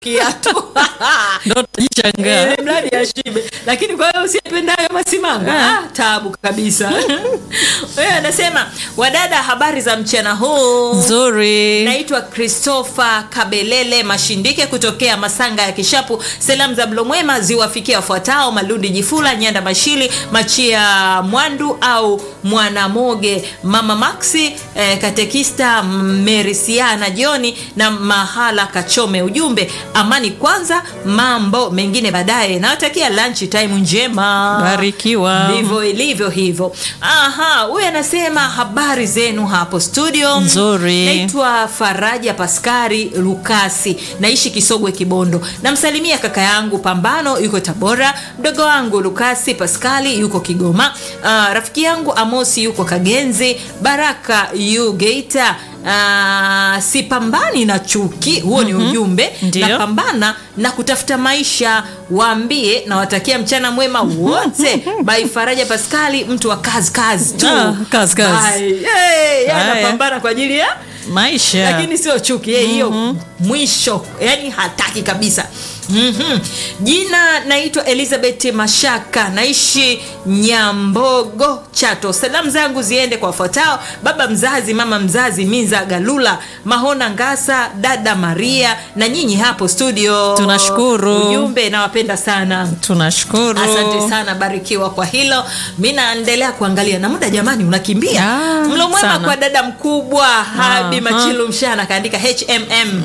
kiatu ndo tajichangaa Eh, mradi ashibe lakini kwa hiyo usipendayo masimanga Ah. ah, tabu kabisa Wewe anasema wadada habari za mchana huu nzuri naitwa christopher kabelele mashindike kutokea masanga ya kishapu salamu za mlomwema ziwafikia wafuatao malundi jifula nyanda mashili machia mwandu au mwanamoge mama maxi eh, katekista merisiana joni na mahala kachome ujumbe amani kwanza mambo mengine baadaye nawatakia lunch time njema barikiwa ndivyo ilivyo hivyo aha huyu anasema habari zenu hapo studio Nzuri. naitwa faraja paskari lukasi naishi kisogwe kibondo namsalimia kaka yangu pambano yuko tabora mdogo wangu lukasi paskali yuko kigoma uh, rafiki yangu amosi yuko kagenzi baraka yu geita Uh, sipambani na chuki huo ni ujumbe Ndio. napambana na kutafuta maisha waambie nawatakia mchana mwema wote by faraja paskali mtu wa kazi kazi tu Ah, kazi, kazi. Bye. Hey, yeye Haya. anapambana kwa ajili ya maisha lakini sio chuki yeye hiyo mwisho yani hataki kabisa mm-hmm. jina naitwa elizabeth mashaka naishi nyambogo chato salamu zangu ziende kwa wafuatao baba mzazi mama mzazi minza galula mahona ngasa dada maria na nyinyi hapo studio Tunashukuru. ujumbe nawapenda sana tunashukuru asante sana barikiwa kwa hilo mi naendelea kuangalia na muda jamani unakimbia Ah, mlo mwema sana. kwa dada mkubwa habi Aha. machilu mshana akaandika hmm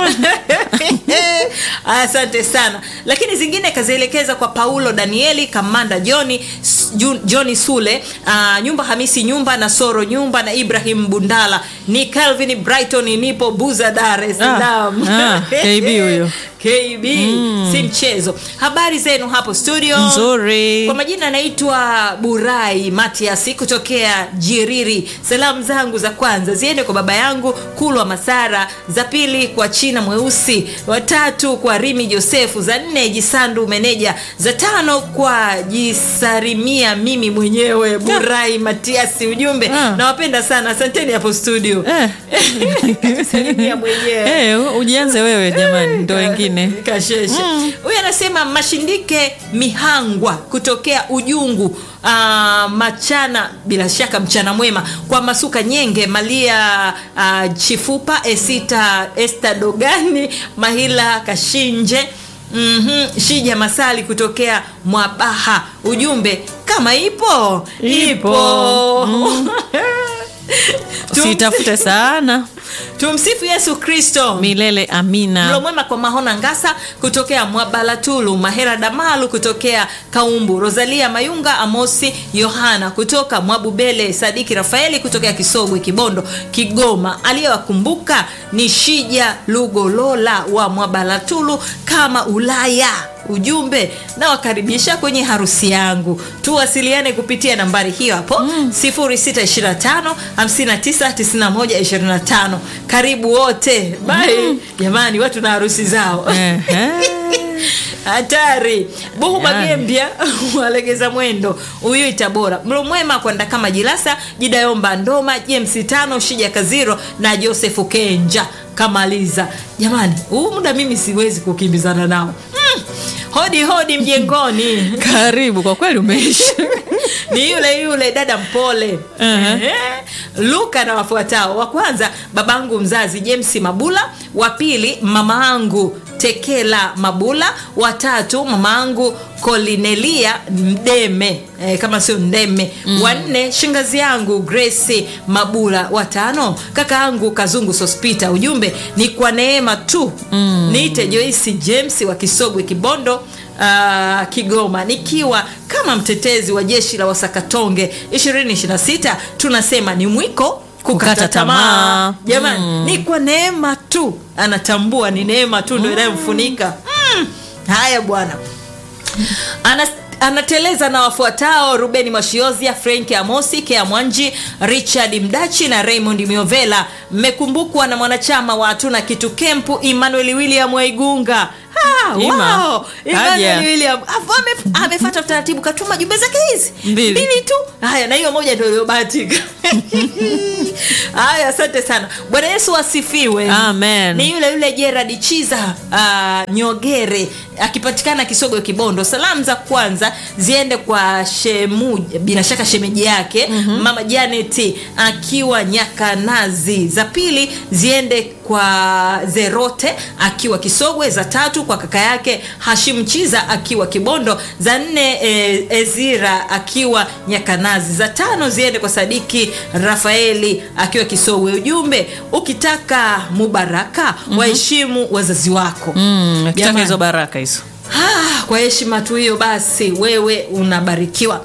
asante sana lakini zingine kazielekeza kwa paulo danieli kamanda joni S- Ju- joni sule uh, nyumba hamisi nyumba na soro nyumba na ibrahim bundala ni calvin brighton nipo buza dar es salaam Ah, ah, KB huyo. kb si mchezo habari zenu hapo studio nzuri kwa majina anaitwa burai matiasi kutokea jiriri salamu zangu za kwanza ziende kwa baba yangu kulwa masara za pili kwa china mweusi watatu kwa rimi josefu za nne jisandu meneja za tano kwa jisarimia mimi mwenyewe burai matiasi ujumbe Ah. nawapenda sana asanteni hapo studio Eh. jisarimia mwenyewe Eh, ujianze wewe jamani ndo wengine kasheshe huyu anasema mashindike mihangwa kutokea ujungu Uh, machana bila shaka mchana mwema kwa masuka nyenge malia uh, chifupa esita esta dogani mahila kashinje Mm-hmm. shija masali kutokea mwabaha ujumbe kama ipo Ipo. Tumsi- sitafute sana tumsifu yesu kristo milele mlo amina mwema kwa mahona ngasa kutokea mwabalatulu mahera damalu kutokea kaumbu rosalia mayunga amosi yohana kutoka mwabubele sadiki rafaeli kutokea kisogwe kibondo kigoma aliyewakumbuka ni shija lugolola wa mwabalatulu kama ulaya ujumbe nawakaribisha kwenye harusi yangu tuwasiliane kupitia nambari hiyo hapo mm. 625 599125 karibu wote bai jamani watu na harusi zao Ehe. hatari buhu Yani. magembya walegeza mwendo huyu itabora mlo mwema kwenda kama jilasa jidayomba ndoma james tano shija kaziro na josefu kenja kamaliza jamani huu muda mimi siwezi kukimbizana nao mm. hodi hodi mjengoni karibu kwa kweli umeisha ni yule yule dada mpole Uh-huh. Ehe. luka na wafuatao wa kwanza babangu mzazi james mabula wa pili mama angu tekela mabula watatu mama angu kolinelia mdeme eh, kama sio ndeme mm. wanne shingazi yangu grace mabula watano kaka yangu kazungu sospita ujumbe ni kwa neema tu mm. niite joisi james wa kisogwe kibondo uh, kigoma nikiwa kama mtetezi wa jeshi la wasakatonge 226 tunasema ni mwiko kukata Kukata tamaa tamaa. jamani mm. ni kwa neema tu anatambua ni neema tu ndo inayomfunika mm. haya bwana Ana, anateleza na wafuatao rubeni mwashiozia frenki amosi kea mwanji richard mdachi na raymond miovela mmekumbukwa na mwanachama wa hatuna kitu kempu emmanuel william waigunga Ha, Ah, Ima. wow. Emmanuel Haja. William Afu ame- amefuata utaratibu katuma jumbe zake hizi Mbili. tu haya na hiyo moja ndio iliyobahatika haya asante sana bwana yesu asifiwe Amen. ni yule yule gerard chiza uh, nyogere akipatikana kisogo kibondo salamu za kwanza ziende kwa shemu bila shaka shemeji yake mm-hmm. mama janet akiwa nyakanazi za pili ziende kwa zerote akiwa kisogwe za tatu kwa kaka yake hashim chiza akiwa kibondo za nne e, ezira akiwa nyakanazi za tano ziende kwa sadiki rafaeli akiwa kisogwe ujumbe ukitaka mubaraka mm-hmm. waheshimu wazazi wako Mm, akitaka Jamani. hizo baraka hizo Ah, kwa heshima tu hiyo basi wewe unabarikiwa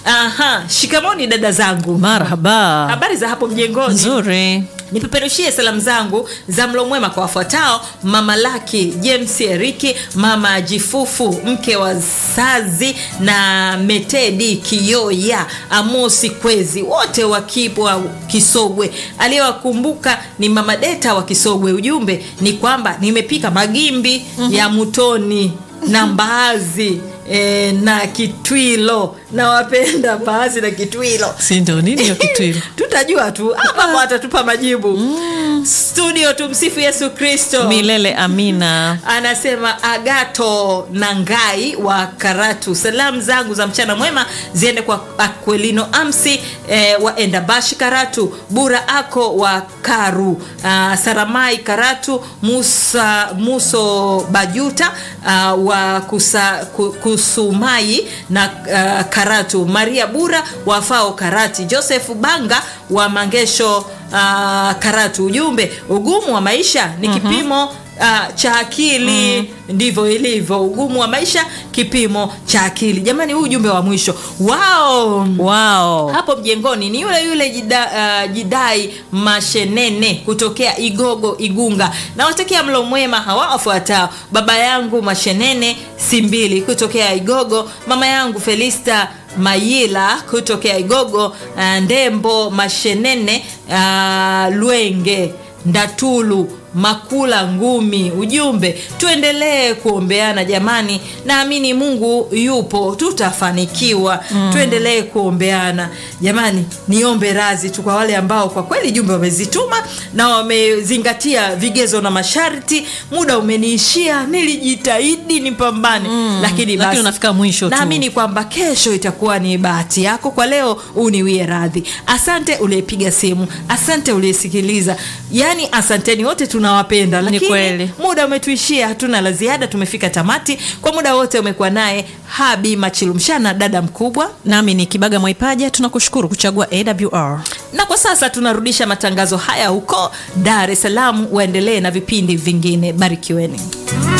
aha shikamoni dada zangu marhaba habari za hapo mjengoni nzuri nipeperushie salamu zangu za mlo mwema kwa wafuatao mama laki james eriki mama jifufu mke wa sazi na metedi kiyoya amosi kwezi wote wakipwa kisogwe aliyewakumbuka ni mama deta wa kisogwe ujumbe ni kwamba nimepika magimbi mm-hmm. ya mutoni na mbaazi E, na kitwilo nawapenda mbaazi na kitwilo si ndo nini hiyo kitu hilo tutajua tu ambapo atatupa majibu mm. studio tumsifu yesu kristo milele amina anasema agato na ngai wa karatu salamu zangu za mchana mwema ziende kwa akwelino amsi eh, wa endabashi karatu bura ako wa karu uh, saramai karatu musa muso bajuta uh, wa kusa, ku, kusumai na uh, karatu maria bura wa fao karati joseph banga wa mangesho uh, karatu ujumbe ugumu wa maisha ni kipimo uh, cha akili mm. ndivyo ilivyo ugumu wa maisha kipimo cha akili jamani huu ujumbe wa mwisho wao wao hapo mjengoni ni yule yule jida, uh, jidai mashenene kutokea igogo igunga nawatakia mlo mwema hawa wafuatao baba yangu mashenene simbili kutokea igogo mama yangu felista mayila kutokea igogo uh, ndembo mashenene uh, lwenge ndatulu makula ngumi ujumbe tuendelee kuombeana jamani naamini mungu yupo tutafanikiwa mm. tuendelee kuombeana jamani niombe razi tu kwa wale ambao kwa kweli jumbe wamezituma na wamezingatia vigezo na masharti muda umeniishia nilijitahidi nipambane mm. lakini lakini basi unafika mwisho tu naamini kwamba kesho itakuwa ni bahati yako kwa leo uniwie radhi asante uliyepiga simu asante uliyesikiliza yaani asanteni wote tunawapenda Ni lakini kweli. muda umetuishia hatuna la ziada tumefika tamati kwa muda wote umekuwa naye habi machilumshana dada mkubwa nami ni kibaga mwaipaja tunakushukuru kuchagua awr na kwa sasa tunarudisha matangazo haya huko dar es salaam waendelee na vipindi vingine barikiweni